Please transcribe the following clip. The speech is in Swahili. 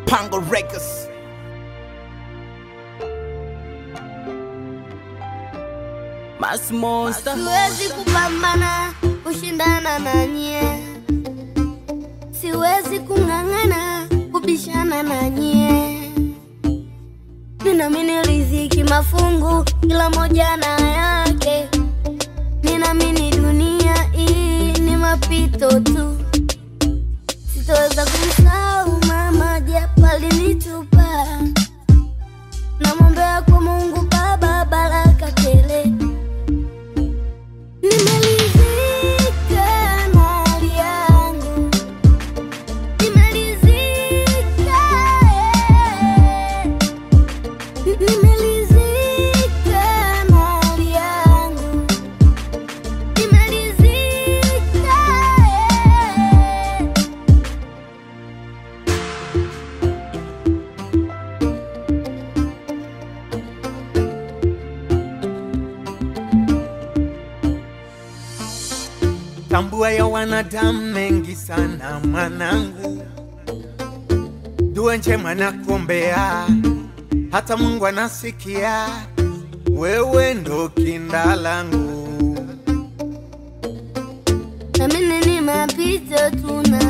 Pango Records. Mas Monster. Siwezi kupambana kushindana na nyie, siwezi kung'ang'ana kubishana na nyie. Ninamini riziki mafungu, kila moja na yake. Ninamini dunia hii ni mapito tu, sitoweza kumsahau mama japo alinitupa. Namwombea kwa Mungu Baba baraka tele. Nimelizika na hali yangu, nimelizika, nimelizika na hali yangu, nimelizika. Tambua ya wanadamu mengi sana mwanangu, dua njema nakuombea, hata Mungu anasikia, wewe ndo kinda langu. Na mimi ni mapito tu na